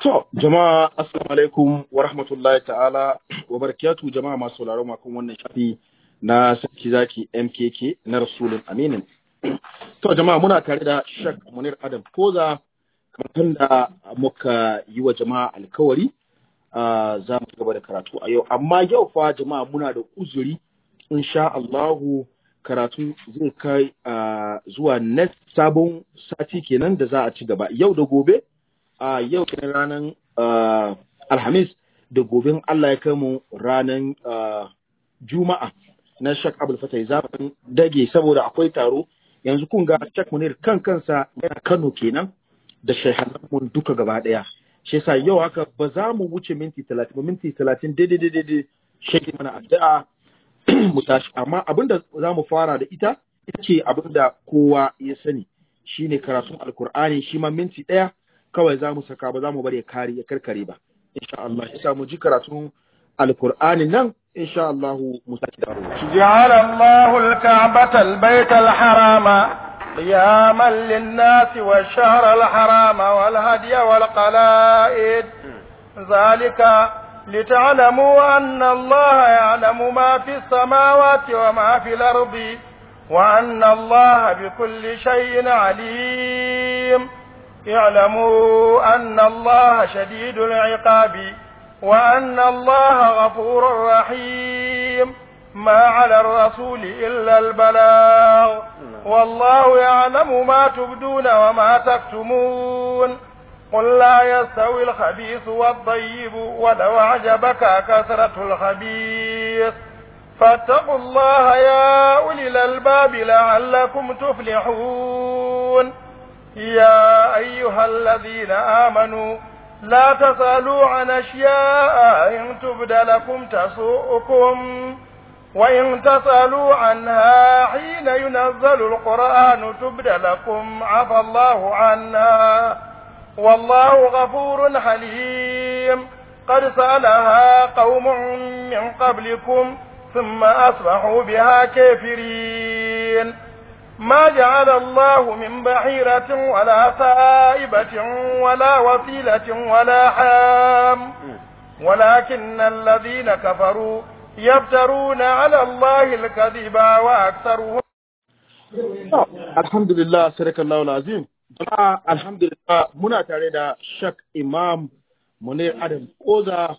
To, jama'a assalamu alaikum wa rahmatullahi ta'ala wa barakatu jama'a masu sauraron makon wannan shafi na sarki zaki MKK na Rasulun Aminin. To, jama'a muna tare da Shek Munir Adam Koza kamar da muka yi wa jama'a alkawari za mu gaba da karatu a yau. Amma yau fa jama'a muna da uzuri insha Allahu karatu zai kai zuwa next sabon sati kenan da za a ci gaba. Yau da gobe a uh, yau kenan ranar uh, alhamis da gobin Allah ya kai mu ranar uh, juma'a na shak abul fatai zafin dage saboda akwai taro yanzu kun ga shak munir kan kansa yana kano kenan da mun duka gaba daya shi yasa yau haka ba za mu wuce minti talatin ba minti talatin daidai daidai shi mana addu'a mu tashi amma abinda za mu fara da ita ita ce abinda kowa ya sani shine karatun alkur'ani shi ma minti ɗaya kawai za mu saka ba za mu bari ya kare ya karkare ba insha Allah ya mu ji karatun alqur'ani nan insha Allah mu saki dawo ja'ala Allahu al-ka'bata al-bayta al-harama qiyaman lin-nasi wash-shahra al-harama wal-hadiya wal-qala'id zalika لتعلموا أن الله يعلم ما في السماوات وما في الأرض وأن الله بكل شيء عليم اعلموا أن الله شديد العقاب وأن الله غفور رحيم ما على الرسول إلا البلاغ والله يعلم ما تبدون وما تكتمون قل لا يستوي الخبيث والطيب ولو أعجبك كثرة الخبيث فاتقوا الله يا أولي الألباب لعلكم تفلحون يا أيها الذين آمنوا لا تسألوا عن أشياء إن تبد لكم تسوءكم وإن تسألوا عنها حين ينزل القرآن تبد لكم عفى الله عنها والله غفور حليم قد سألها قوم من قبلكم ثم أصبحوا بها كافرين ما جعل الله من بحيرة ولا سائبة ولا وسيلة ولا حام ولكن الذين كفروا يفترون على الله الكذب وأكثرهم الحمد لله سرك الله العظيم jama'a alhamdulillah muna tare da shak imam munir adam koza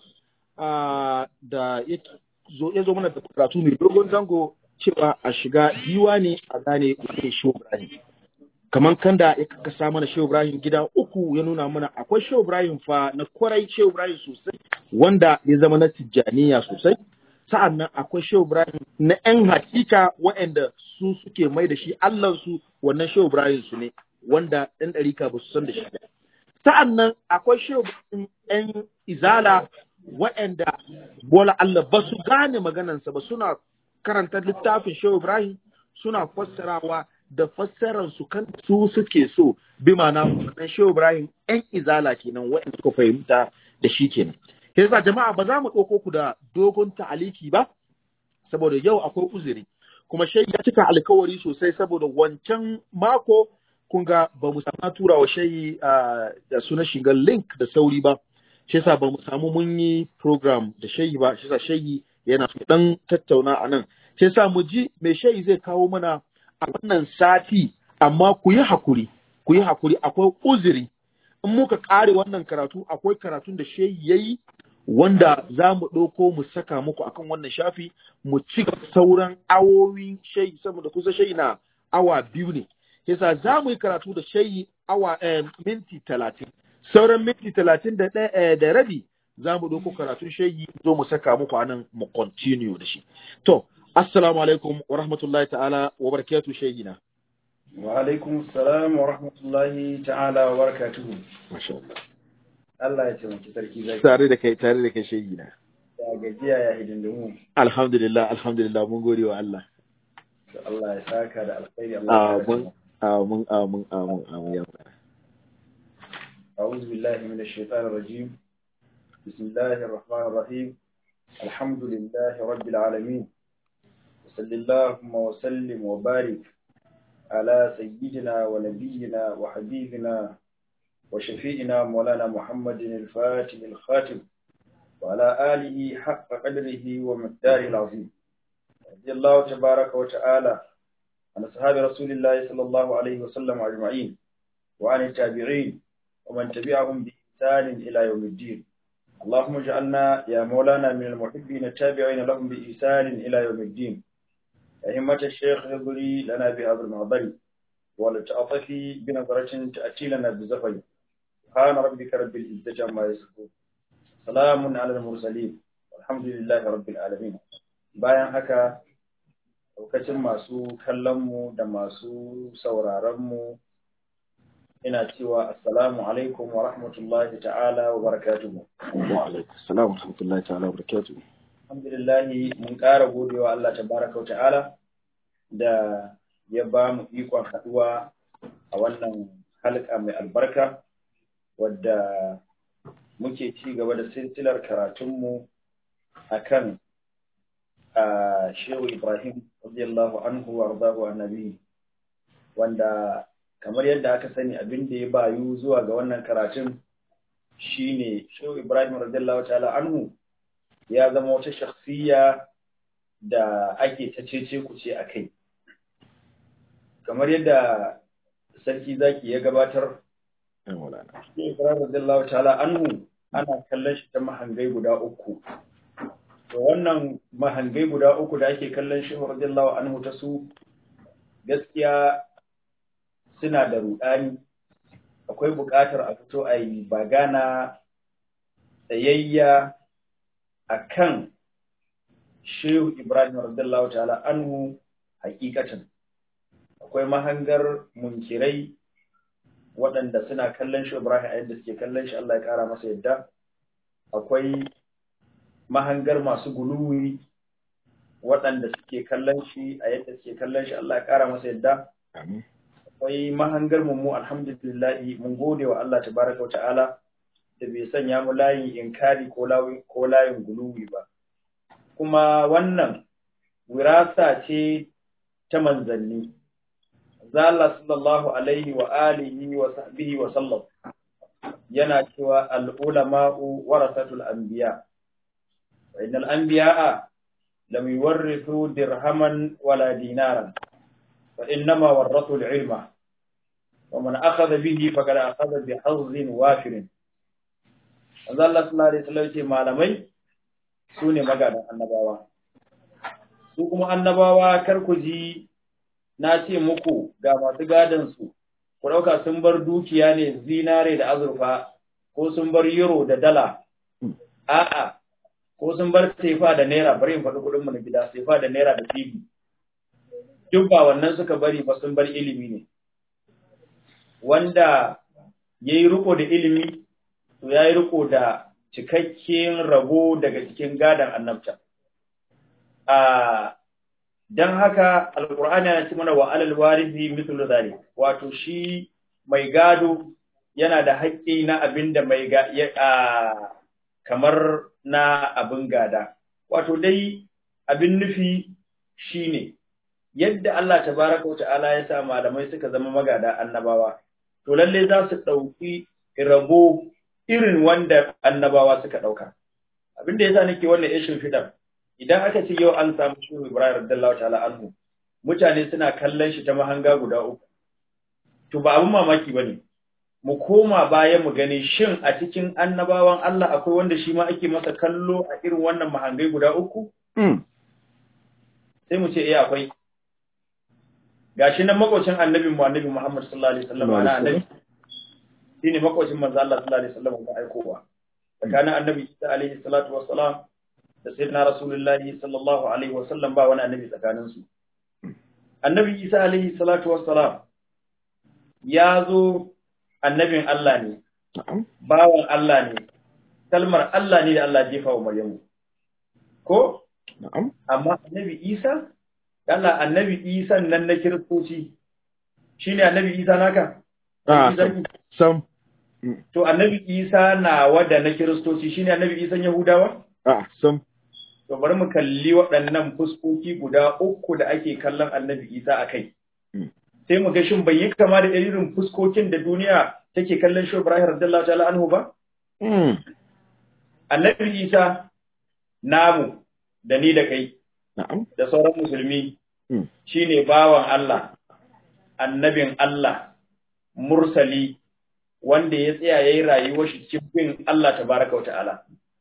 da ya zo mana da karatu mai dogon zango cewa a shiga diwani a gane wane Shehu Ibrahim. Kamar kan da ya kasa mana Shehu Ibrahim gida uku ya nuna mana akwai Shehu Ibrahim fa na kwarai Shehu Ibrahim sosai wanda ya zama na tijjaniya sosai. Sa'an nan akwai Shehu Ibrahim na ‘yan hakika waɗanda su suke mai da shi Allahnsu wannan Shehu Ibrahim su ne wanda ɗan ɗarika ba su san da shi ba. Sa'an nan akwai Shehu Ibrahim ‘yan izala waɗanda bola Allah ba su gane maganansa ba suna karanta littafin Shehu Ibrahim suna fassarawa da fassarar su kan su suke so bi ma'ana wannan Shehu Ibrahim ɗan izala kenan waɗanda suka fahimta da shi kenan. Yasa jama'a ba za mu ɗauko ku da dogon ta'aliki ba saboda yau akwai uzuri kuma shai ya cika alkawari sosai saboda wancan mako kun ga ba mu samu tura wa shayi da suna shigar link da sauri ba shi yasa ba mu samu mun yi program da shayi ba shi yasa shayi yana dan tattauna a nan sai sa mu ji mai shayi zai kawo mana a wannan sati amma ku yi hakuri ku yi hakuri akwai uzuri in muka kare wannan karatu akwai karatun da shayi yayi wanda za mu ɗauko mu saka muku akan wannan shafi mu ci sauran awowin shayi saboda kusa shayi na awa biyu ne yasa za mu yi karatu da shayi awa minti talatin sauran minti talatin da rabi za mu ɗauko karatun shayi zo mu saka muku anan mu continue da shi. To, assalamu alaikum wa rahmatullahi ta'ala wa barakatu shayina. Wa alaikum salam wa rahmatullahi ta'ala wa barakatuhu. Masha Allah. Allah ya taimaki sarki zaki. Tare da kai tare da kai shayina. Ya gajiya ya hidindimu. Alhamdulillah alhamdulillah mun gode wa Allah. Allah ya saka da alkhairi Allah ya Amin amin amin amin ya أعوذ بالله من الشيطان الرجيم بسم الله الرحمن الرحيم الحمد لله رب العالمين وصل اللهم وسلم وبارك على سيدنا ونبينا وحبيبنا وشفيئنا مولانا محمد الفاتح الخاتم وعلى آله حق قدره ومقداره العظيم رضي الله تبارك وتعالى عن أصحاب رسول الله صلى الله عليه وسلم أجمعين وعن التابعين ومن تبعهم بإحسان إلى يوم الدين اللهم اجعلنا يا مولانا من المحبين التابعين لهم بإحسان إلى يوم الدين أئمة الشيخ يضري لنا بهذا المعبر ولتعطفي بنظرة تأتي لنا بزفر سبحان ربك رب العزة عما يصفون سلام على المرسلين والحمد لله رب العالمين bayan haka lokacin masu kallonmu da masu sauraronmu ina cewa assalamu alaikum wa rahmatullahi ta'ala wa barakatuhu wa alaikum assalam wa rahmatullahi ta'ala wa barakatuhu alhamdulillah mun ƙara godewa Allah tabaraka wa ta'ala da ya ba mu ikon haɗuwa a wannan halka mai albarka wadda muke ci gaba da silsilar karatunmu a kan shehu ibrahim radiyallahu anhu wa arzahu annabi wanda kamar yadda aka sani abin da ya bayu zuwa ga wannan karatun shine shehu ibrahim radiyallahu ta'ala anhu ya zama wata shakhsiya da ake ta cece kuce a kai kamar yadda sarki zaki ya gabatar shi Ibrahim radiyallahu ta'ala anhu ana kallon shi ta mahangai guda uku to wannan mahangai guda uku da ake kallon shi radiyallahu anhu ta su gaskiya suna da rudani akwai buƙatar a fito a yi bagana tsayayya akan Shehu Ibrahim radiyallahu ta'ala anhu hakikatan akwai mahangar munkirai waɗanda suna kallon shi Ibrahim a yadda suke kallon shi Allah ya ƙara masa yadda akwai mahangar masu guluwi waɗanda suke kallon shi a yadda suke kallon shi Allah ya ƙara masa yadda akwai mahangar mu alhamdulillah mun gode wa Allah tabaraka wa ta'ala da bai sanya mu layin inkari ko layin guluwi ba kuma wannan wirasa ce ta manzanni Allah sallallahu alaihi wa alihi wa sahbihi wa sallam yana cewa al-ulama'u warasatul anbiya wa innal anbiya'a lam yuwarrithu dirhaman wala dinaran wa innama warathu al-ilma wa man akhadha bihi faqad akhadha bi hazzin wafirin Allah sallallahu alaihi wasallam ce malamai su ne magadan annabawa su kuma annabawa kar ku ji na ce muku ga masu gadansu, ku ɗauka sun bar dukiya ne zinare da azurfa, ko sun bar euro da dala, a'a, ko sun bar sefa da naira, bari in faɗi kuɗinmu na gida, sefa da naira da fibi. Duk ba wannan suka bari ba sun bar ilimi ne. Wanda ya yi riko da ilimi, to ya yi riko da cikakken rabo daga cikin gadon annabta. A dan haka alqur'ani yana ce mana wa alal warithi mithlu zalik wato shi mai gado yana da haƙƙi na abin da mai ga kamar na abin gada wato dai abin nufi shine yadda Allah tabaraka wa ta'ala ya sa malamai suka zama magada annabawa to lalle za su ɗauki rabo irin wanda annabawa suka ɗauka abin da yasa nake wannan ishin fidan idan aka ce yau an samu shehu Ibrahim radiyallahu ta'ala anhu mutane suna kallon shi ta mahanga guda uku to ba abin mamaki bane mu koma baya mu gani shin a cikin annabawan Allah akwai wanda shi ma ake masa kallo a irin wannan mahangai guda uku sai mu ce eh akwai gashi nan makocin annabi mu annabi Muhammad sallallahu alaihi wasallam ana annabi shine makocin manzo Allah sallallahu alaihi wasallam da aikowa tsakanin annabi Isa alaihi salatu wassalam da sayyidina rasulullahi sallallahu alaihi wasallam ba wani annabi tsakanin su annabi isa alaihi salatu wassalam ya zo annabin Allah ne bawan Allah ne kalmar Allah ne da Allah jefa wa Maryamu ko amma annabi isa Allah annabi isa nan na kiristoci shine annabi isa naka sam to annabi isa na wada na kiristoci shine annabi isa yahudawa a sam to bari mu kalli waɗannan fuskoki guda uku da ake kallon annabi isa a kai sai mu ga shin bai yi kama da irin fuskokin da duniya take kallon shi Ibrahim radiyallahu ta'ala anhu ba Mm. annabi Isa namu da ni da kai Na'am. da sauran musulmi Mm. shine bawan Allah annabin Allah mursali wanda ya tsaya yayi rayuwar shi cikin bin Allah tabaraka wa ta'ala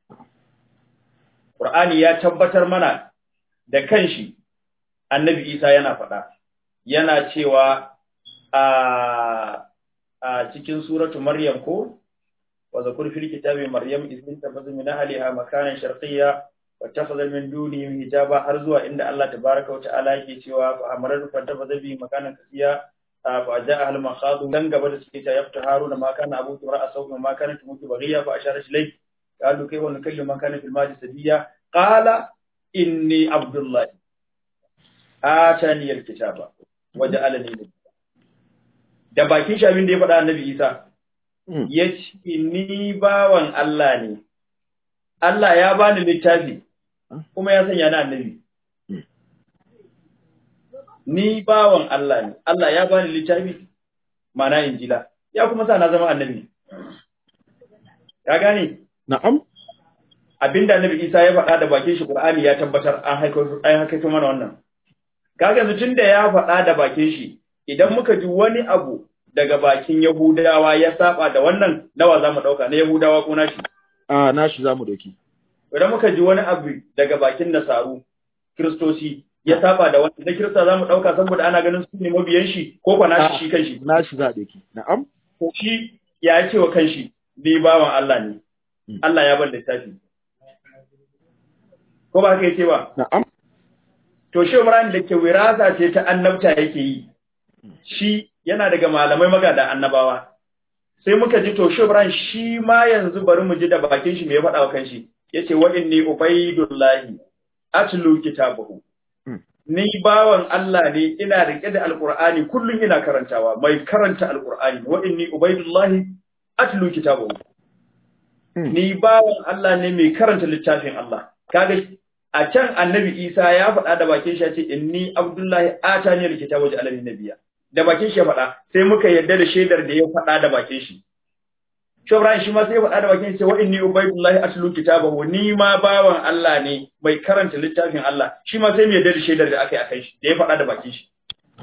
Qur'ani ya tabbatar mana da kanshi annabi Isa yana faɗa yana cewa a a cikin suratu Maryam ko wa zakur fil kitabi Maryam idin tafazu min ahliha makanan sharqiyya wa takhadha min dunihim hijaba har zuwa inda Allah tabaraka wa ta'ala yake cewa fa amaru fa tafaza bi makanan kasiya fa ja'a al makhadu dan gaba da suke ta yafta haruna ma kana abu tura asau ma kana tumutu baghiya fa ashara ilay qalu kayfa nukallimu man kana fil madi sabiya qala inni abdullah atani al kitaba wa ja'alani nabiyya da bakin shi abin da ya faɗa annabi Isa Mm. ya ce ni bawan Allah ne Allah ya bani littafi kuma ya sanya ni annabi Mm. ni bawan Allah ne Allah ya bani littafi mana injila ya kuma sa na zama annabi ya gane Na'am. abinda annabi Isa ya faɗa da bakin shi Qur'ani ya tabbatar an haiko an haiko mana wannan kaga yanzu tunda ya faɗa da bakin shi idan muka ji wani abu daga bakin Yahudawa ya saba da wannan nawa zamu dauka na Yahudawa ko nashi Ah, nashi zamu doki. idan muka ji wani abu daga bakin Nasaru Kiristoci ya saba da wannan da Kirista zamu dauka saboda ana ganin su ne mabiyan shi ko kwa nashi shi kanshi Nashi za a doki. Na'am. ko shi ya ce wa kanshi ni bawan Allah ne Mm. Allah ya bar littafi ko ba haka yace ba Na'am. to shi Ibrahim da ke wirasa ce ta annabta yake yi shi yana daga malamai magada annabawa sai muka ji to shi Ibrahim shi ma yanzu bari mu ji da bakin shi me ya faɗa wa kanshi yace wa inni ubaidullahi atlu kitabahu Mm. ni bawan Allah ne ina rike da alqur'ani kullun ina karantawa mai karanta alqur'ani wa inni ubaidullahi atlu kitabahu Mm. ni bawan Allah ne mai karanta littafin Allah kaga a can annabi Isa ya faɗa da bakin shi ya ce inni abdullahi atani alkitaba wa ja'alani nabiyya da bakin shi ya faɗa sai muka yarda da shaidar da ya faɗa da bakin shi Shi Ibrahim shi ma sai ya faɗa da bakin shi ce wa inni ubaidullahi atlu kitabahu ni ma bawan Allah ne mai karanta littafin Allah shi ma sai mu yarda da shaidar da aka yi akan shi da ya faɗa da bakin shi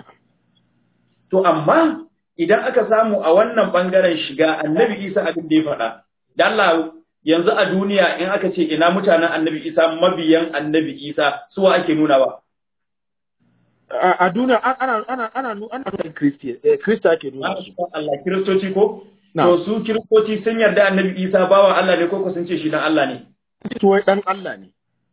to amma idan aka samu a wannan bangaren shiga annabi Isa abin da ya faɗa da Allah yanzu a duniya in aka ce ina mutanen annabi Isa mabiyan annabi Isa suwa ake nunawa A a duniya an- ana ana ana nu- ana nuna Kristi eh Krista ake nuna su. Allah kiristoci ko Na. to su kiristoci sun yarda annabi Isa bawan Allah ne ko ko sun ce shi dan Allah ne To wai dan Allah ne.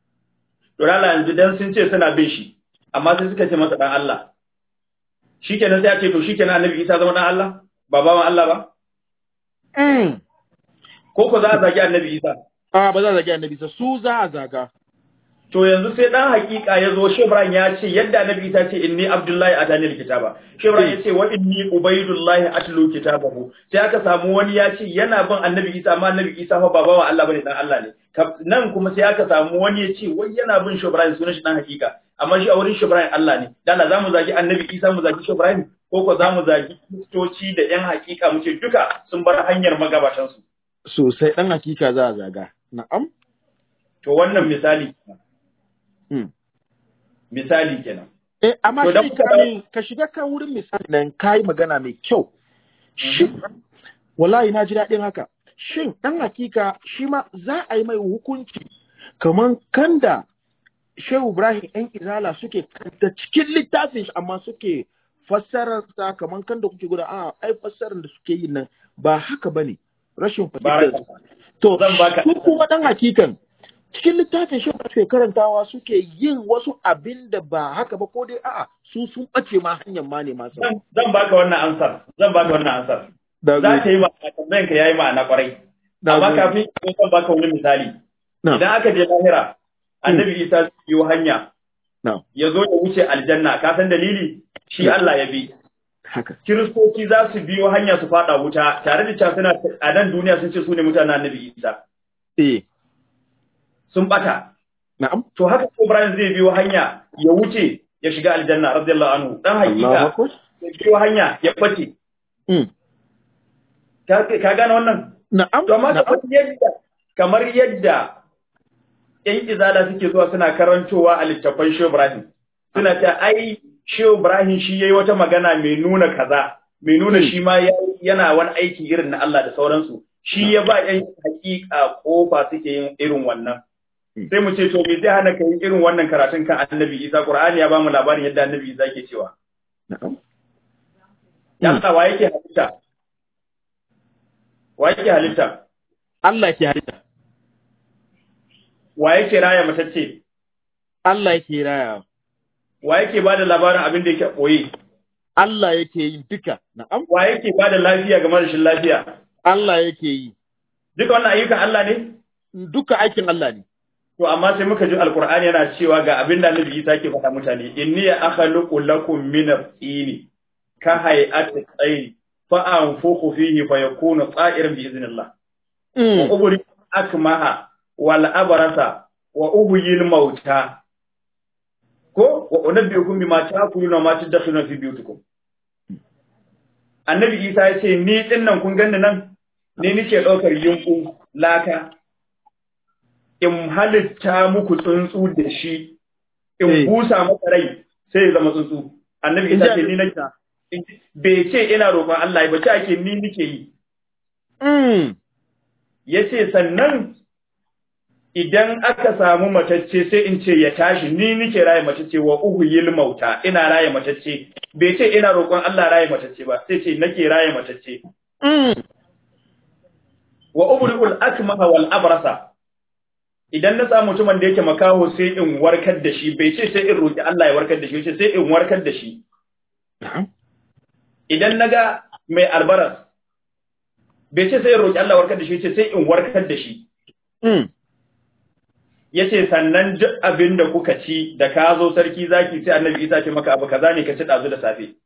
to Allah yanzu dan sun ce suna bin shi amma sai suka ce masa dan Allah shikenan sai a ce to shikenan annabi Isa zama dan Allah ba bawan Allah ba Mm. ko ko za a zagi annabi Isa A ba za a zagi annabi sa su za a zaga. to yanzu sai dan hakika ya zo Shebran ya ce yadda annabi Isa ce inni Abdullahi atani alkitaba Shebran ya ce wa inni Ubaidullahi atlu kitabahu sai aka samu wani ya ce yana bin annabi Isa amma annabi Isa fa ba bawa Allah bane dan Allah ne Ka- nan kuma sai aka samu wani ya ce wai yana bin Shebran sunan shi dan hakika amma shi a wurin Shebran Allah ne dan Allah zamu zagi annabi Isa mu zagi Shebran ko ko zamu zagi kristoci da yan hakika mu ce duka sun bar hanyar magabatan su Sosai dan hakika za a zaga. Na'am. to wannan misali Mm. misali kenan Eh, amma To, shi dan kuka kamin ka shiga kan wurin misali nan kai magana mai kyau. Shin wallahi na ji daɗin haka. Shin ɗan hakika shi ma za a yi mai hukunci kaman kanda Shehu Ibrahim ‘yan izala suke kanta cikin littafin shi amma suke fassararsa kaman kanda kuke guda a ai fassarar da suke yi nan ba haka bane rashin fahimtar baraka To, Zan baka- su kuma ɗan hakikan cikin littafin shi suke karantawa suke yin wasu abin da ba haka ba ko dai a'a su sun ɓace ma hanyar ma ne masu. zan zan baka wannan ansar zan baka wannan ansar Da za ka yi ma'ana tambayan ka yayi ma'ana kwarai amma kafin in zan baka wani misali Na. idan aka je lahira annabi Isa zai yi hanya Na. ya zo ya wuce aljanna ka san dalili shi Allah ya bi haka. kiristoci za su biyo hanya su fada wuta tare da cewa suna a nan duniya sun ce su ne mutanen annabi Isa Eh, sun bata na'am. to haka Ibrahim zai biyo hanya ya wuce ya shiga aljanna radiyallahu anhu dan Allahu hakika akbar. ya biyo hanya ya bace Mm. ka ka gane wannan na'am to amma na'am kamar yadda kamar yadda ƴan izala suke zuwa suna karantowa a littattafan Shehu Ibrahim suna ta ai Shehu Ibrahim shi yayi wata magana mai nuna kaza mai nuna Hmm. shi ma ya- yana wani aiki irin na Allah da sauransu shi ya ba ƴan hakika kofa suke yin irin wannan Hmm. sai mu ce to me zai hana ka yi irin wannan karatun kan Annabi Isa Qur'ani ya ba mu labarin yadda Annabi Isa ke cewa na'am ya Hmm. Allah wa yake halitta wa yake halitta Allah ke halitta wa yake raya matacce Allah yake raya wa yake ba da labarin abin da yake ɓoye Allah yake yin duka na'am wa yake ba da lafiya ga marashin lafiya Allah yake yi duka wannan ayyukan Allah ne duka aikin Allah ne to amma sai muka ji alqur'ani yana cewa ga abin da Annabi Isa ke faɗa mutane inni akhluqu lakum min at-tini ka hay'ati at-tayr fa anfukhu fihi fa yakunu ta'iran bi idhnillah wa Mm. ubri akmaha wal abrasa wa uhyil mauta ko wa unabbiukum bima ta'kuluna ma tadakhuluna fi biyutikum Annabi Isa ya ce ni din nan kun ganni nan ni nake daukar yunku laka in halitta muku tsuntsu da shi in Eh. busa masa rai sai ya zama tsuntsu Annabi In Isa ji ce ni nake bai ce ina roƙon Allah ba ce ake ni nake yi Mm. ya ce sannan idan aka samu matacce sai in ce ya tashi ni nike raye matacce wa uhuyil mauta ina raye matacce bai ce ina roƙon Allah raye matacce ba sai ce nake raye matacce Mm. wa ubriul akmaha wal abrasa idan na samu mutumin da yake makaho sai in warkar da shi bai ce sai in roƙi Allah ya warkar da shi ce sai in warkar da shi Na'am. idan naga mai albaras bai ce sai in roƙi Allah warkar da shi ce sai in warkar da shi Mm. ya ce sannan duk abin da kuka ci da ka zo sarki zaki sai annabi isa ce maka abu kaza ne ka ci ɗazu da safe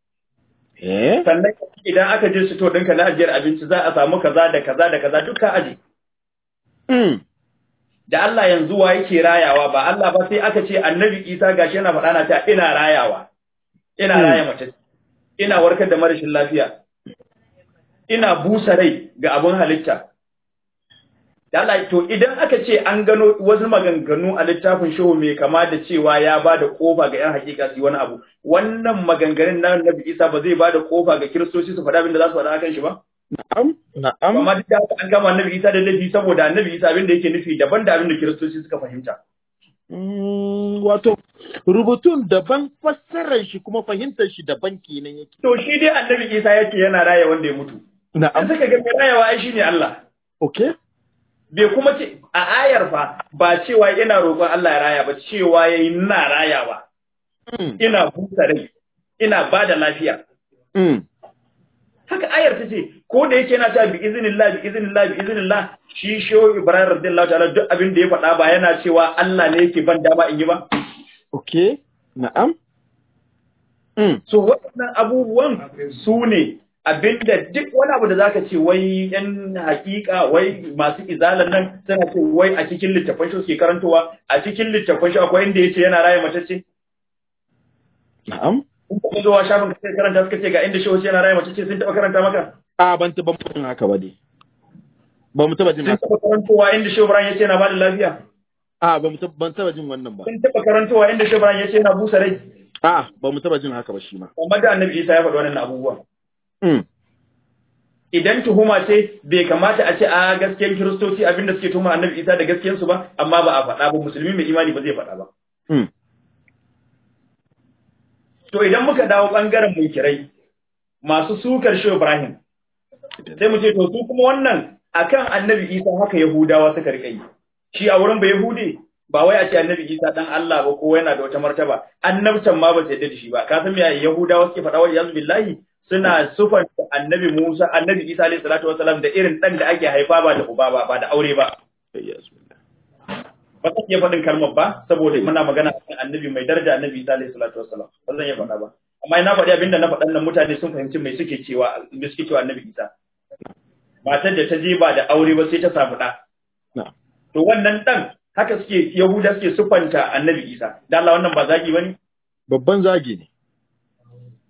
Eh? sannan idan aka je sito ɗinka na ajiyar abinci za a samu kaza da kaza da kaza duka aji Mm. da Allah yanzu wa yake rayawa ba Allah ba sai aka ce annabi isa gashi yana faɗa na ta ina rayawa ina Hmm. raya mace ina warkar da marashin lafiya ina busa rai ga abun halitta da Allah to idan aka ce an gano wasu maganganu a littafin shehu mai kama da cewa ya ba da kofa ga yan hakika su yi wani abu wannan maganganun na Nabi Isa ba zai ba da kofa ga kiristoci su faɗa abin da za su faɗa akan shi ba Na'am. Na'am. amma duk da haka an gama Nabi Isa da laifi saboda Annabi Isa abin da yake nufi daban da abin da kiristoci suka fahimta Mm, wato rubutun daban fassarar shi kuma fahimtar shi daban kenan yake. to shi dai Annabi Isa yake yana raya wanda ya mutu an Na'am. suka ga mai rayawa ai shine Allah Okay. bai kuma ce a ayar fa ba cewa ina roƙon Allah ya raya ba cewa yayi ina rayawa Mm. ina busa rai ina ba da lafiya Mm. haka ayar ta ce ko da yake yana ta bi iznillah bi iznillah bi iznillah shi shehu Ibrahim radiyallahu ta'ala duk abin da ya faɗa ba yana cewa Allah ne yake ban dama in yi ba Okay. Na'am. Mm. so waɗannan abubuwan su ne abinda duk wani abu da zaka ce wai yan hakika wai masu izalan nan suna ce wai a cikin littafan shi suke karantowa a cikin littafan shi akwai inda yace yana raya matacce Na'am. in ka zo wa shafin ka sai karanta suka ce ga inda shi wace yana raya matacce sun taɓa karanta maka A ban taɓa mutum haka ba dai. Ba mu taɓa jin sun haka. taɓa karantowa inda shi Ibrahim yace yana bada lafiya A ba mu taɓa ban taɓa jin wannan ba. sun taɓa karantowa inda shi Ibrahim yace yana busa rai A ba mu taɓa jin haka ba shi ma. amma da Annabi Isa ya faɗi wannan abubuwan Mm. idan tuhuma ce bai kamata a ce a gaskiyar kiristoci abinda suke tuhuma annabi isa da gaskiyarsu ba amma ba a faɗa ba musulmi mai imani ba zai faɗa ba Mm. to idan muka dawo ɓangaren munkirai masu sukar shi ibrahim sai mu ce to su kuma wannan akan annabi isa haka yahudawa suka rika yi shi a wurin ba yahude ba wai a ce annabi isa dan allah ba ko yana da wata martaba annabtan ma ba su yadda da shi ba ka san me yahudawa suke faɗa wa yanzu billahi suna sufanta annabi musa annabi isa alayhi salatu wasalam da irin dan da ake haifa ba da uba ba ba da aure ba Yes. ba zan iya faɗin kalmar ba saboda muna magana kan annabi mai daraja annabi isa alayhi salatu wasalam ba zan iya faɗa ba amma ina faɗi abinda na faɗan nan mutane sun fahimci mai suke cewa me suke cewa annabi isa matar da ta je ba da aure ba sai ta samu ɗa Na'am. to wannan ɗan haka suke yahuda suke sufanta annabi isa da Allah wannan ba zagi bane Babban zagi ne.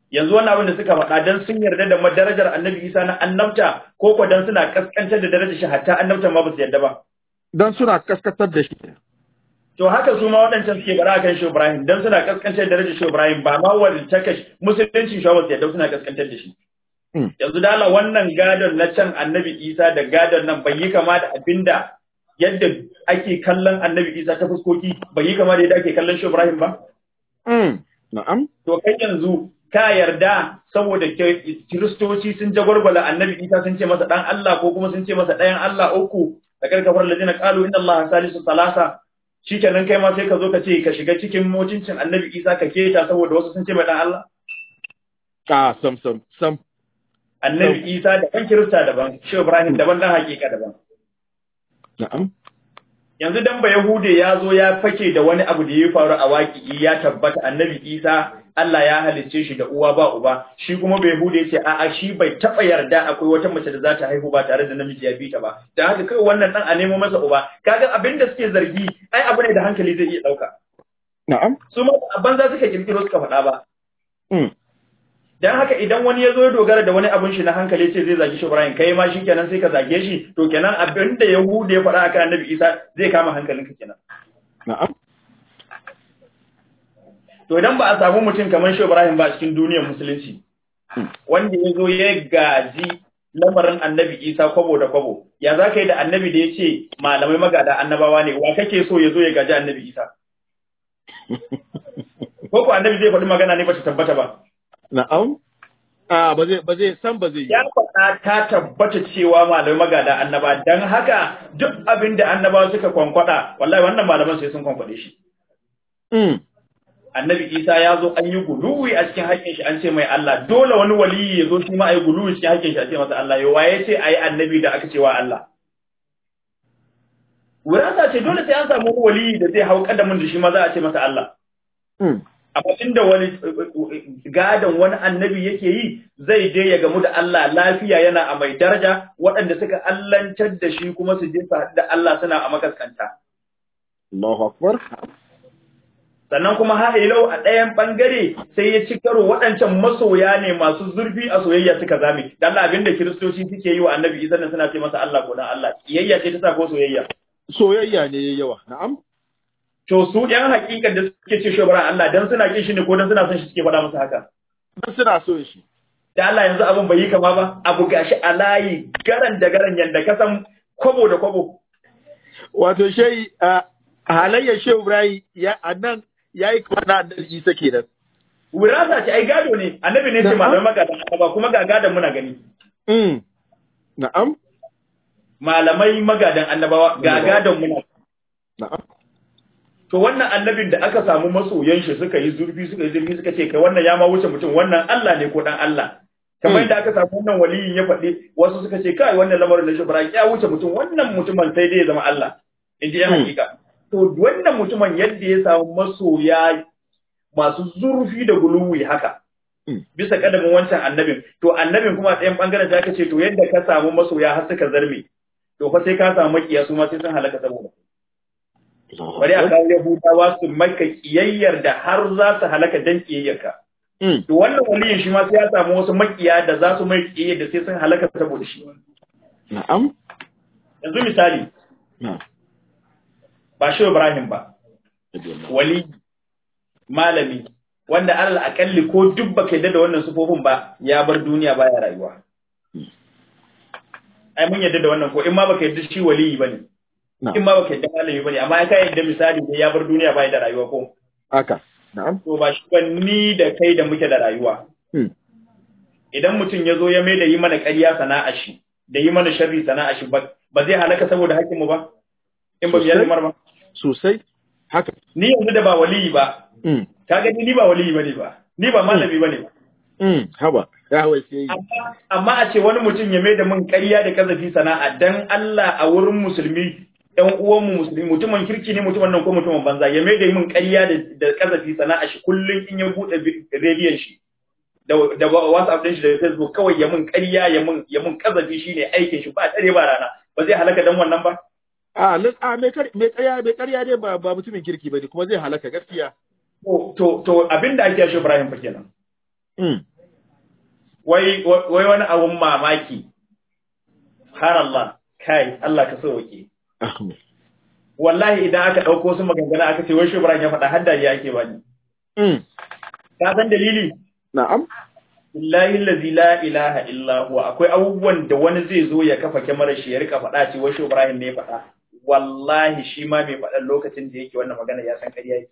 yanzu wannan abin da suka faɗa dan sun yarda da darajar annabi Isa na annabta ko ko dan suna kaskantar da darajar shi hatta annabta ma ba su yarda ba dan suna kaskatar da shi to haka su ma waɗancan suke bara kan shi Ibrahim dan suna kaskantar da darajar shi Ibrahim ba ma wani takash musulunci shi ba su yarda suna kaskantar da shi yanzu da Allah wannan gadon na can annabi Isa da gadon nan bai yi kama da abinda yadda ake kallon annabi Isa ta fuskoki bai yi kama da yadda ake kallon shi Ibrahim ba na'am to kai yanzu ka yarda saboda kiristoci sun jagwalgwala annabi isa sun ce masa dan Allah ko kuma sun ce masa ɗayan Allah uku da karkafar ladina qalu inna Allah salisu salasa shikenan kai ma sai ka zo ka ce ka shiga cikin mutuncin annabi isa ka keta saboda wasu sun ce mai dan Allah ka sam sam sam annabi isa da kan kirista daban shi ibrahim daban dan hakika daban na'am yanzu dan ba yahude ya zo ya fake da wani abu da ya faru a waki ya tabbata annabi isa Allah ya halicce shi da uwa ba uba shi kuma bai hude ce a'a shi bai taba yarda akwai wata mace da za ta haihu ba tare da namiji ya bi ta ba da haka kai wannan dan a nemo masa uba kaga abin da suke zargi ai abu ne da hankali zai iya dauka na'am su ma a banza suka kirkiro suka faɗa ba mm dan haka idan wani ya zo ya dogara da wani abin shi na hankali ce zai zagi shi Ibrahim kai ma shi kenan sai ka zage shi to kenan abin da Yahudu ya faɗa akan Annabi Isa zai kama hankalinka kenan na'am to idan ba a samu mutum kamar shi Ibrahim ba a cikin duniyar musulunci wanda ya zo ya gaji lamarin annabi Isa kwabo da kwabo ya za ka yi da annabi da ya ce malamai magada annabawa ne wa kake so ya zo ya gaji annabi Isa ko ko annabi zai faɗi magana ne ba ta tabbata ba na'am a ba zai ba zai san ba zai yi ya faɗa ta tabbata cewa malamai magada annaba dan haka duk abin da annabawa suka kwankwada wallahi wannan malaman sai sun kwankwade shi mm annabi isa ya zo an yi guluwi a cikin haƙƙin shi an ce mai Allah dole wani waliyi ya zo shi ma a yi guluwi cikin haƙƙin shi a ce masa Allah yau waye ce a yi annabi da aka ce wa Allah wurasa ce dole sai an samu wani waliyi da zai hau kadamin da shi ma za a ce masa Allah mm amma da wani gadon wani annabi yake yi zai je ya gamu da Allah lafiya yana a mai daraja waɗanda suka allantar da shi kuma su je su haɗu da Allah suna a makaskanta Allahu akbar sannan kuma ha'ilau a ɗayan ɓangare sai ya ci karo waɗancan masoya ne masu zurfi a soyayya suka zame dan abin da kiristoci suke yi wa annabi isa nan suna ce masa Allah ko dan Allah kiyayya ce ta sa ko soyayya soyayya ne yayi yawa na'am to su ɗan hakikan da suke ce shobaran Allah dan suna kin shi ne ko dan suna son shi suke faɗa masa haka dan suna so shi da Allah yanzu abin bai yi kama ba abu gashi a layi garan da garan yanda ka san kwabo da kwabo wato shehi a halayyar shehu Ibrahim ya anan yayi kamar na annabi Isa kenan wirasa ce ai gado ne annabi ne ce Na'am. malamai magadan annaba kuma ga gadon muna gani mm na'am malamai magadan annabawa ga gadon muna na'am to wannan annabin da aka samu masoyan shi suka yi zurfi suka yi zurfi suka ce kai wannan ya ma wuce mutum wannan Allah ne ko dan Allah kamar Hmm. yadda aka samu wannan waliyin ya faɗi wasu suka ce kai wannan lamarin da shubra ya wuce mutum wannan mutumin sai dai ya zama Allah in ji yan Hmm. hakika to wannan mutumin yadda ya samu masoya masu zurfi da guluwi haka Hmm. bisa kadamin wancan annabin to annabin kuma a ɗayan bangaren ta ce to yadda ka samu masoya har suka zarme to fa sai ka samu makiya su ma sai sun halaka saboda bari a kawo Yahudawa su maka kiyayyar da har za su halaka dan kiyayyarka. mm To wannan waliyin shi ma sai ya samu wasu makiya da za su mai kiyayyar da sai sun halaka saboda shi. na'am Yanzu misali, na'am ba shi Ibrahim ba, wali, malami, wanda alal akalli ko duk baka yadda da wannan sufofin ba ya bar duniya baya rayuwa. Ai mun yadda da wannan ko in ma baka yadda shi waliyi bane. na'am In ma baka yadda malami bane amma ka yadda misali ne ya bar duniya baya da rayuwa ko. haka na'am to ba shi ba ni da kai da muke da rayuwa. mm Idan mutum ya zo ya mai da yi mana ƙarya sana'a shi, da yi mana sharri sana'a shi ba, ba zai halaka saboda haƙƙinmu ba? In ba mu Sosai. yi ba. sosai haka Ni yanzu da ba waliyi ba, mm ka gani ni ba waliyi ba ne ba, ni ba malami ba ne ba. mm haba ya wai sai Amma, amma a ce wani mutum ya mai da mun ƙarya da kazafi sana'a dan Allah a wurin musulmi ɗan uwanmu musulmi mutumin kirki ne mutumin nan ko mutumin banza ya mai da mun ƙarya da da kazafi sana'a shi kullum in ya buɗe bi- rediyon shi da da WhatsApp din shi da Facebook kawai ya mun ƙarya ya mun ya mun kazafi shine aikin shi ba dare ba rana ba zai halaka dan wannan ba a lan a mai kar mai ƙarya mai ƙarya dai ba ba mutumin kirki bane kuma zai halaka gaskiya to to to abinda ake shi Ibrahim fa kenan mm wai wai wani abun mamaki har Allah kai Allah ka sauke Ahmed. wallahi idan aka dauko su maganganu aka ce wai shubran ya faɗa hadda ya ake bani Mm. ka san dalili Na'am. billahi allazi la ilaha illa huwa akwai abubuwan da wani zai zo ya kafa kyamarar shi ya rika faɗa ce wai Ibrahim ne ya faɗa wallahi shi ma mai faɗan lokacin da yake wannan magana ya san ƙarya yake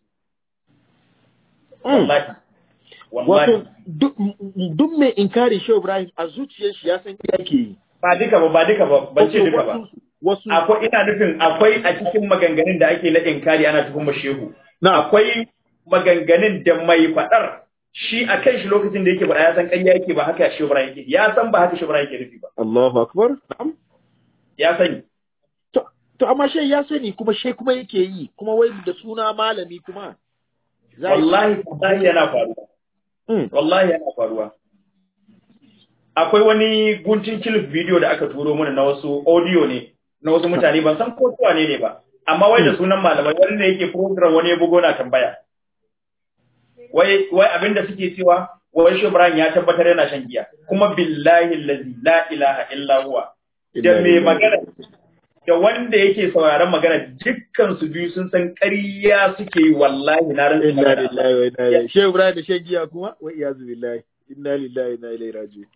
Mm. wallahi Wato wallahi duk duk mai inkari Shehu Ibrahim a zuciyar shi ya san iya ke yi. ba duka ba ba duka ba ban ce duka ba Wasu akwai ina nufin akwai a cikin maganganun da ake na inkari ana tuhumar shehu na akwai maganganun da mai faɗar shi a kan shi lokacin da yake faɗa ya san ƙarya yake ba haka shi Ibrahim yake ya san ba haka shi Ibrahim yake nufi ba Allahu akbar. Na'am. ya sani To to amma shai ya sani kuma shai kuma yake yi kuma wai da suna malami kuma. Za yi- wallahi wallahi yana faruwa Mm. wallahi yana faruwa akwai wani guntun clip video da aka turo mana na wasu audio ne na wasu mutane ban san ko suwa ne ne ba amma wai da sunan malamai wani da yake program wani ya bugo na tambaya wai wai abinda suke cewa wai shi Ibrahim ya tabbatar yana shan giya kuma billahi allazi la ilaha illa huwa da mai magana da wanda yake sauraron magana dukkan su biyu sun san ƙarya suke yi wallahi na rantsa Inna magana lillahi wa inna ilaihi. Shehu Ibrahim da shan giya kuma wa iyazu billahi. Inna lillahi wa inna ilaihi raji'un.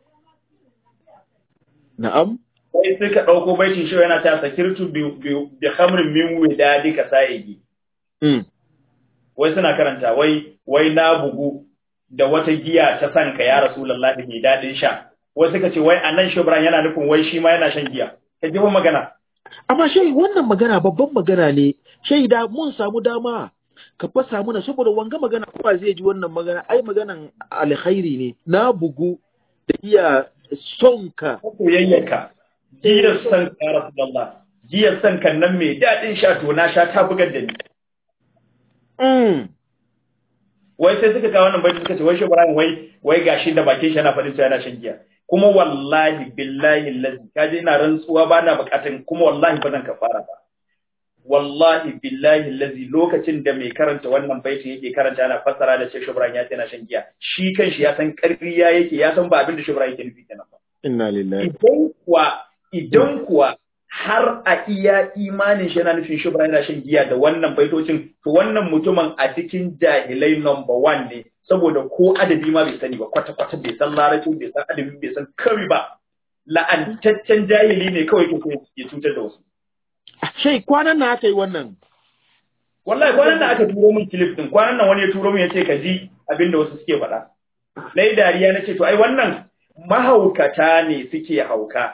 Na'am. sai suka ɗauko baitin shi yana ta sakirtu bi bi- bi khamrin min widadi ka sa'igi Mm. wai suna karanta wai wai na bugu da wata giya ta sanka ya rasulullahi mai dadin sha wai suka ce wai anan shubran yana nufin wai shi ma yana shan giya ka ji fa magana Amma shai wannan magana babban magana ne. Shai da mun samu dama ka fasa muna saboda wanga magana kuma zai ji wannan magana ai maganan alkhairi ne. Na bugu da iya sonka. ko soyayyarka giyar san ka ya rasulullah giyar san kan nan mai dadin sha to na sha ta bugar da ni Mm. wai sai suka kawo wannan baitin suka ce wai shubran wai wai gashi da bakin shi yana faɗin cewa yana shan giya kuma wallahi billahi allazi kaje ina rantsuwa ba na bukatun kuma wallahi ba zan kafara ba wallahi billahi allazi lokacin da mai karanta wannan baitin yake karanta yana fassara da cewa shubran ya ce yana shan giya shi kanshi ya san ƙarya yake ya san ba abin da shubran yake nufi kenan ba Inna lillahi. idan kuwa idan kuwa har a iya imanin shi yana nufin shubra yana shan giya da wannan baitocin to wannan mutumin a cikin jahilai number one ne saboda ko adabi ma bai sani ba kwata kwata bai san larabci bai san adabi bai san kari ba la'antaccen jahili ne kawai ke so ya cutar da wasu Shai kwanan na aka yi wannan. wallahi kwanan nan aka turo min clip din kwanan nan wani ya turo min ya ce ka ji abin da wasu suke faɗa na yi dariya na ce to ai wannan mahaukata ne suke hauka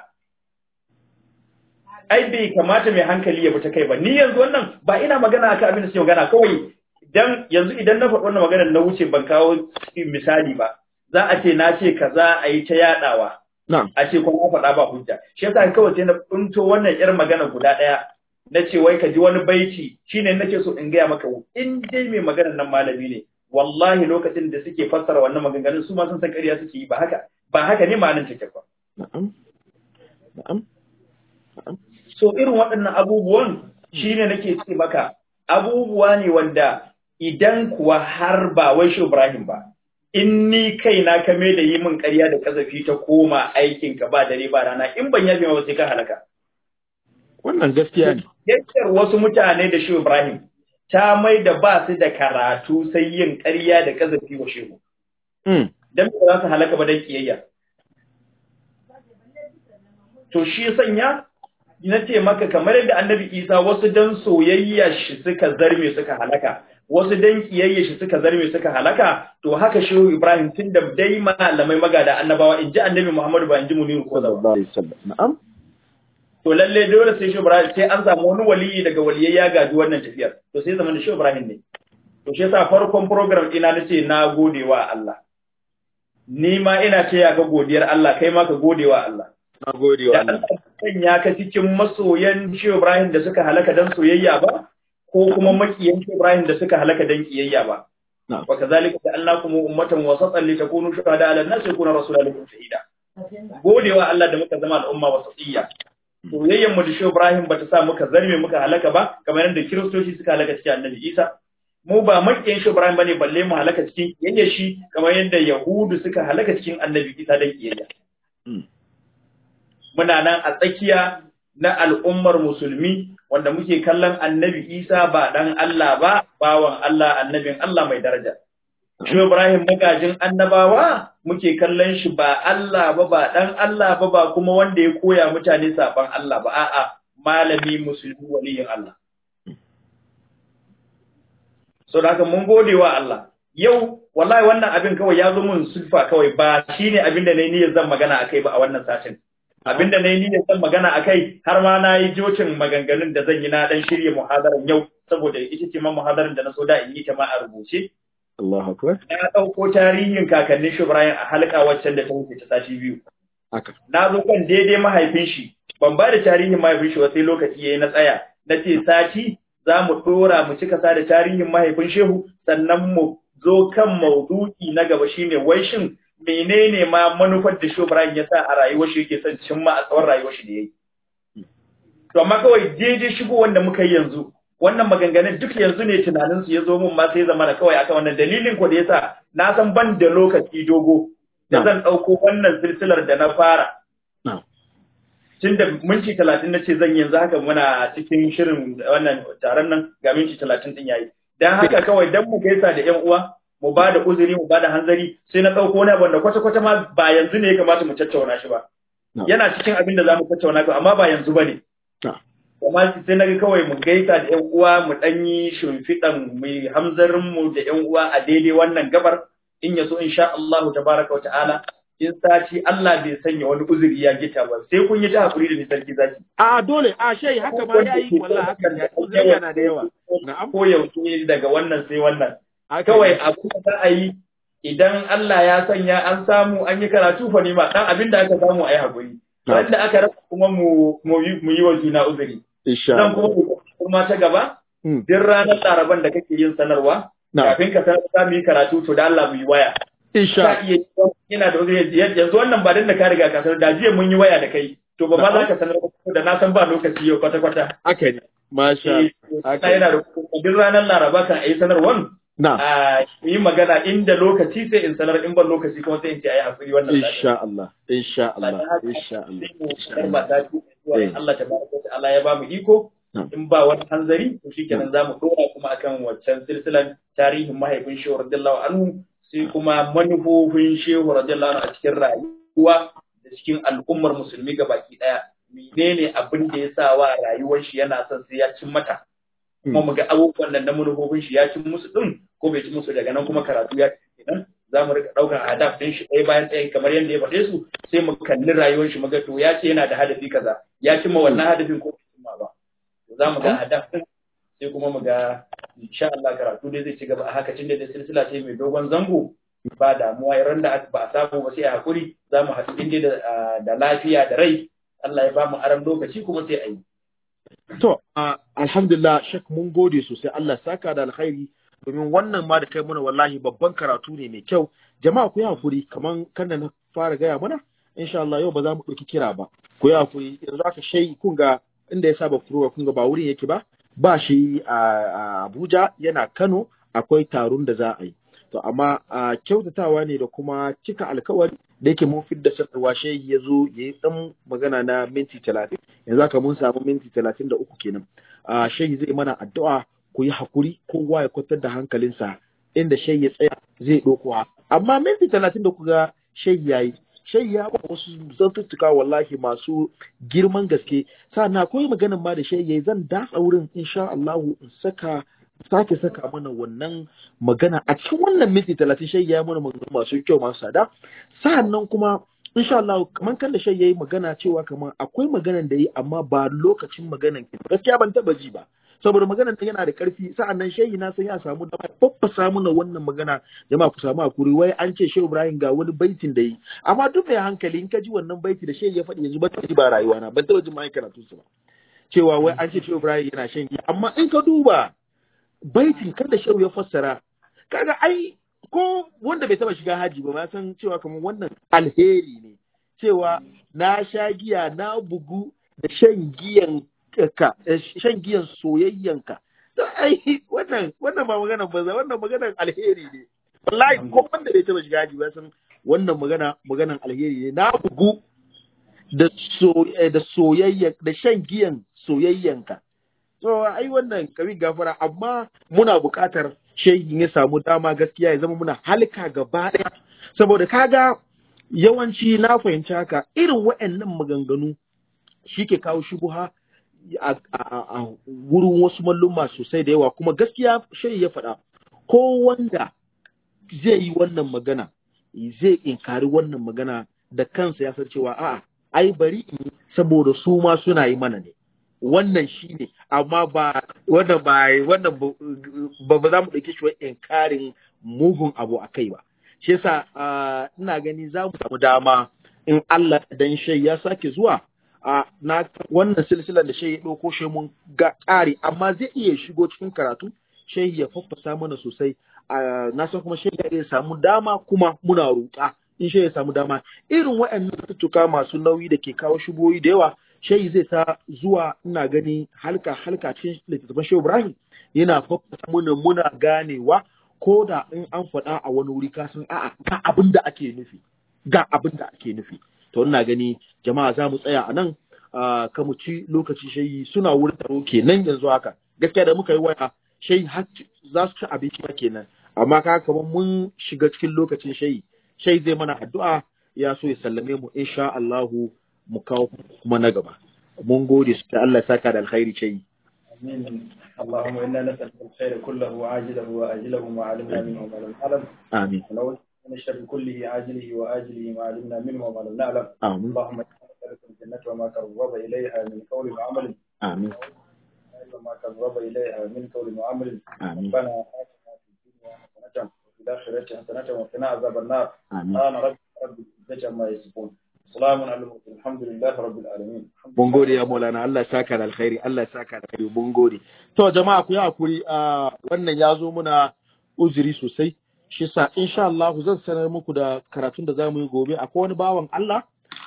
ai bai kamata mai hankali ya fita kai ba ni yanzu wannan ba ina magana akan abin da suke magana kawai idan yanzu idan na faɗi wannan maganar na wuce ban kawo misali ba za a ce na ce kaza a yi ta yaɗawa Na'am. a ce kuma na faɗa ba hujja shi yasa kawai sai na kunto wannan yar magana guda ɗaya na ce wai ka ji wani baiti shine nake so in gaya maka in dai mai maganar nan malami ne wallahi lokacin da suke fassara wannan maganganun su ma sun san ƙarya suke yi ba haka ba haka ne ma'anar take ba Na'am. Na'am. so irin waɗannan abubuwan shine nake ce maka abubuwa ne wanda idan kuwa har ba wai shi Ibrahim ba in ni kaina ka mai da yi min ƙarya da kazafi ta koma aikin ka ba dare ba rana in ban yafe ma ba sai ka halaka Wannan gaskiya ne. yakkar wasu mutane da shi Ibrahim ta mai da ba su da karatu sai yin ƙarya da kazafi wa shehu Mm. dan ba za su halaka ba dan kiyayya to shi sanya na ce maka kamar yadda annabi isa wasu dan soyayya shi suka zarme suka halaka wasu dan kiyayya shi suka zarme suka halaka to haka shehu ibrahim tun da dai malamai magada annabawa in ji annabi muhammadu ba in ji muniru ko zawa Sallallahu alaihi wasallam. Na'am. to lalle dole sai shehu ibrahim sai an samu wani waliyi daga waliyai ya gaji wannan tafiyar to sai zaman da shehu ibrahim ne to shi yasa farkon program ina nace na gode wa Allah ni ma ina ce ya ga godiyar Allah kai ma ka gode wa Allah Na gode wa da Allah. Allah sanya ka cikin masoyan Shehu Ibrahim da suka halaka dan soyayya ba ko kuma makiyan Shehu Ibrahim da suka halaka dan kiyayya ba Na'am. wa kazalika ja'alnakum ummatan wasatan litakunu shuhada 'ala an-nasi yakuna rasulun lakum shahida godewa Allah da muka zama al'umma wasatiyya soyayyan mu da Shehu Ibrahim bata sa muka zarme muka halaka ba kamar yadda kiristoci suka halaka cikin Annabi Isa mu ba makiyan shi Ibrahim bane balle mu halaka cikin kiyayya shi kamar yadda Yahudu suka halaka cikin Annabi Isa dan kiyayya muna nan a tsakiya na al'ummar musulmi wanda muke kallon Annabi Isa ba dan Allah ba bawan Allah annabin Allah mai daraja Shi Ibrahim magajin annabawa muke kallon shi ba Allah ba ba dan Allah ba ba kuma wanda ya koya mutane saban Allah ba a'a malami musulmi waliyin Allah so da haka mun gode wa Allah yau wallahi wannan abin kawai ya zo mun sulfa kawai ba shine abin da nayi niyyar zan magana akai ba a wannan satin abin da nayi niyyar zan magana akai har ma na yi jocin maganganun da zan yi na dan shirye muhadaran yau saboda ita ce ma muhadaran da na so da in yi ta ma a rubuce Allahu akbar na dauko tarihin kakannin shi Ibrahim a halka waccan da ta wuce ta sati biyu haka na zo kan daidai mahaifin shi ban ba da tarihin mahaifin shi ba sai lokaci yayi na tsaya na ce sati za mu ɗora mu cika sa da tarihin mahaifin shehu sannan mu zo kan maudu'i na gaba shine wai shin menene ma manufar da Shehu Ibrahim ya sa a rayuwar shi yake son cimma a tsawon rayuwar shi da yayi to amma kawai daidai shigo wanda muka yi yanzu wannan maganganun duk yanzu ne tunanin su ya zo mun ma sai zama na kawai akan wannan dalilin ko da yasa na san ban da lokaci dogo da zan ɗauko wannan silsilar da na fara tun da minti talatin na ce zan yanzu haka muna cikin shirin wannan taron nan ga minti talatin din yayi dan haka kawai dan mu gaisa da ƴan uwa mu ba da uzuri mu ba da hanzari sai na ɗauko wani abu da kwata kwata ma ba yanzu ne ya kamata mu tattauna shi ba yana cikin abin da za mu tattauna ba amma ba yanzu ba ne amma sai na ga kawai mu gaisa da ƴan uwa mu ɗan yi shimfiɗan mu hamzarin mu da ƴan uwa a daidai wannan gabar in ya so insha Allah tabaraka wa ta'ala in sati Allah bai sanya wani uzuri ya gita ba sai kun yi ta hakuri da ni sarki zaki a dole a shai haka ma yayi wallahi haka ne uzuri yana da yawa na'am ko yaushe daga wannan sai wannan kawai abu da za a yi idan Allah ya sanya an samu an yi karatu fa ma dan abin da aka samu ayi hakuri wanda aka rasa kuma mu mu yi wa juna uzuri insha dan kuma kuma ta gaba duk ranar laraban da kake yin sanarwa kafin ka sanar za mu yi karatu to da Allah mu yi waya insha iya yana da wani yanzu wannan ba dan da ka riga ka sanar da jiya mun yi waya da kai to ba ma za ka sanar da na san ba lokaci yau kwata kwata haka ne masha Allah yana da duk ranar Laraba kan ayi sanarwan na a yi magana inda lokaci sai in sanar in ban lokaci kuma sai in ce ayi hakuri wannan insha Allah insha Allah insha Allah ba ta Allah tabaraka wa ta'ala ya ba mu iko in ba wani hanzari to shikenan zamu dora kuma akan waccan silsilan tarihin mahaifin Shehu radiyallahu anhu sai kuma manufofin shehu radiyallahu anhu a cikin rayuwa da cikin al'ummar musulmi baki daya menene abin da ya sa wa rayuwar shi yana son sai ya cin mata kuma mu ga abubuwan nan na manufofin shi ya cin musu din ko bai cin musu daga nan kuma karatu ya kenan za mu rika ɗaukar hadaf ɗin shi ɗaya bayan ɗaya kamar yadda ya faɗe su sai mu kalli rayuwar shi mu ga to ya ce yana da hadafi kaza ya cimma wannan hadafin ko bai cimma ba za mu ga hadaf ɗin sai kuma mu ga insha Allah karatu dai zai ci gaba a haka tun da silsila ce mai dogon zango ba damuwa ran da ba a samu ba sai a hakuri za mu haɗu inda da lafiya da rai Allah ya ba mu aran lokaci kuma sai a yi. To, alhamdulillah shek mun gode sosai Allah saka da alkhairi domin wannan ma da kai mana wallahi babban karatu ne mai kyau. Jama'a ku yi hakuri kaman kan na fara gaya mana insha Allah yau ba za mu ɗauki kira ba. Ku yi hakuri yanzu aka shai kun ga inda ya saba furowa kun ga ba wurin yake ba ba shi a Abuja yana Kano akwai taron da za a yi. To amma a kyautatawa ne da kuma cika alkawari da yake mun fidda sanarwa shehi ya zo ya yi ɗan magana na minti talatin yanzu haka mun samu minti talatin da uku kenan. A shehi zai mana addu'a ku yi hakuri kowa ya kwatar da hankalinsa inda shehi ya tsaya zai ɗauko amma minti talatin da kuga shehi ya yi shai ya ba wasu zantuttuka wallahi masu girman gaske sannan akwai maganin ma da shai yayi zan datsa wurin insha Allah in saka sake saka mana wannan magana a cikin wannan minti talatin shai ya mana magana masu kyau masu sada sannan kuma insha Allah kamar kan da shai yayi magana cewa kamar akwai maganan da yi amma ba lokacin maganan ki gaskiya ban taba ji ba saboda maganar ta yana da karfi sa'annan shehi na san ya samu da faffasa mana wannan magana jama'a ku samu hakuri wai an ce shehu Ibrahim ga wani baitin da yi amma duk mai hankali in ka ji wannan baiti da shehi ya faɗi yanzu ba ta ji ba rayuwa na ban taɓa jin mai karatu su ba cewa wai an ce shehu Ibrahim yana shan giya amma in ka duba baitin kan da shehu ya fassara kaga ai ko wanda bai taba shiga haji ba ma san cewa kamar wannan alheri ne cewa na sha giya na bugu da shan giyan ka shan giyan soyayyanka ai wannan wannan ba maganar banza wannan maganar alheri ne wallahi ko wanda bai taba shiga haji ba san wannan magana maganar alheri ne na bugu da so da soyayya da shan giyan soyayyanka so ai wannan kabi gafara amma muna buƙatar shehin ya samu dama gaskiya ya zama muna halka gaba ɗaya saboda kaga yawanci na fahimci haka irin waɗannan maganganu shi ke kawo shubuha a wurin wasu malluma sosai da yawa kuma gaskiya shehi ya faɗa ko wanda zai yi wannan magana zai inkari wannan magana da kansa ya san cewa a'a ai bari in saboda su ma suna yi mana ne wannan shi ne amma ba wannan ba wannan ba ba za mu ɗauki shi inkarin mugun abu a kai ba shi yasa ina gani za mu samu dama in Allah dan shai ya sake zuwa a na wannan silsilar da shai ya ɗauko shi mun ga ƙari amma zai iya shigo cikin karatu shai ya faffasa mana sosai na san kuma shai ya samu dama kuma muna roƙa in shai ya samu dama irin waɗannan tuttuka masu nauyi da ke kawo shuboyi da yawa shai zai ta zuwa ina gani halka halka cikin littattafan shehu ibrahim yana faffasa mana muna ganewa ko da in an faɗa a wani wuri ka san a'a ga abin da ake nufi ga abin da ake nufi to ina gani jama'a za mu tsaya a nan ka mu ci lokaci shayi suna wurin taro kenan yanzu haka gaskiya da muka yi waya shayi har za su ci abinci ba kenan amma ka kamar mun shiga cikin lokacin shayi shayi zai mana addu'a ya so ya sallame mu insha Allahu mu kawo kuma na gaba mun gode su da Allah ya saka da alkhairi shayi آمين اللهم إنا نسألك الخير كله عاجله وآجله ما علمنا منه وما لم نعلم آمين ونعوذ من الشر كله عاجله وآجله ما علمنا منه وما لم نعلم آمين اللهم إنا نسألك الجنة وما قرب إليها من قول وعمل آمين وما قرب إليها من قول وعمل آمين ربنا آتنا في الدنيا حسنة وفي الآخرة حسنة وقنا عذاب النار آمين سبحان ربك رب العزة عما يصفون سلام على المرسلين الحمد لله رب العالمين mun gode ya Maulana Allah ya saka da alkhairi Allah ya saka da alkhairi mun gode to jama'a ku yi hakuri a wannan ya zo muna uzuri sosai shi sa insha Allah zan sanar muku da karatun da zamu yi gobe akwai wani bawan Allah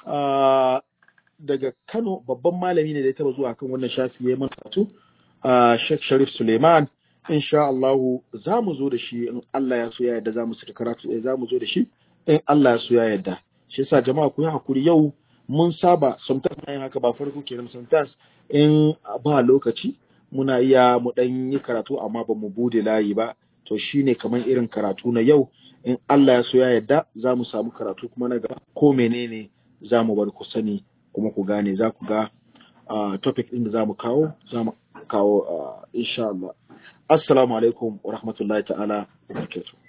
ah, daga Kano babban malami ne da ya taba zuwa kan wannan shafi ya yi mana karatu ah, Sheikh Sharif Suleiman insha Allah za mu zo da shi in Allah ya so ya yarda za mu saka karatu eh, za mu zo da shi in Allah ya so ya yarda shi yasa jama'a ku yi hakuri yau mun saba sometimes na yin haka ba farko kenan sometimes in ba lokaci muna iya mu dan yi karatu amma ba mu bude layi ba to shine kamar irin karatu na yau in Allah ya so ya yarda za mu samu karatu kuma na gaba ko menene za mu bar ku sani kuma ku gane za ku ga ah, topic din da za mu kawo za mu kawo ah, insha Allah assalamu alaikum wa rahmatullahi ta'ala wa barakatuh